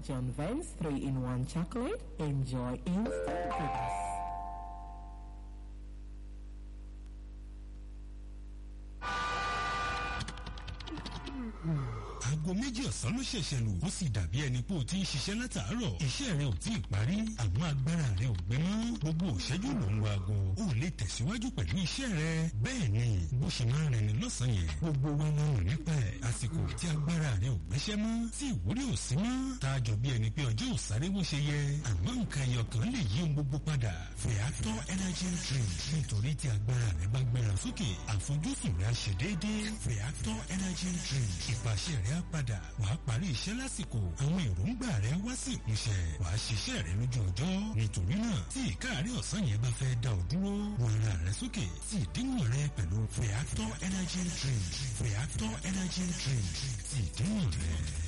John Vance 3-in-1 chocolate. Enjoy instant goodness. aago méjì ọ̀sán ló ṣẹ̀ṣẹ̀ lù ó sì dàbí ẹni pé o ti ń ṣiṣẹ́ látàárọ̀ iṣẹ́ rẹ ò tí ì parí àmọ́ agbára rẹ ò gbé mọ́ gbogbo òṣẹ́jú ló ń wo aago ó lè tẹ̀síwájú pẹ̀lú iṣẹ́ rẹ bẹ́ẹ̀ ni bó ṣe máa ń rẹni lọ́sàn-án yẹn gbogbo wa máa ń nípa ẹ̀ àsìkò tí agbára rẹ ò gbéṣẹ́ mọ́ tí ìwúrí ò sí mọ́ tá a jọ bí ẹni pé ọjọ́ ò sáré bó ṣe yẹ àmọ́ nǹkan ẹyọ kan lè yí ohun gbogbo padà Feather energy drink nítorí tí agbára rẹ bá gbéra sókè àfojúsùn rẹ á ṣe déédéé Feather energy drink ìpàṣẹ rẹ á padà wàá parí iṣẹ́ lásìkò àwọn èròǹgbà rẹ wá sí ìmúṣẹ wàá ṣiṣẹ́ rẹ lójú ọjọ́ nítorí náà tí ìkáàrí ọ̀sán yẹn bá fẹ́ dá ọ dúró wọ ara rẹ sókè sí ìdíwọ̀n rẹ pẹ̀lú Feather energy drink Feather energy drink sí ìdíwọ̀n rẹ.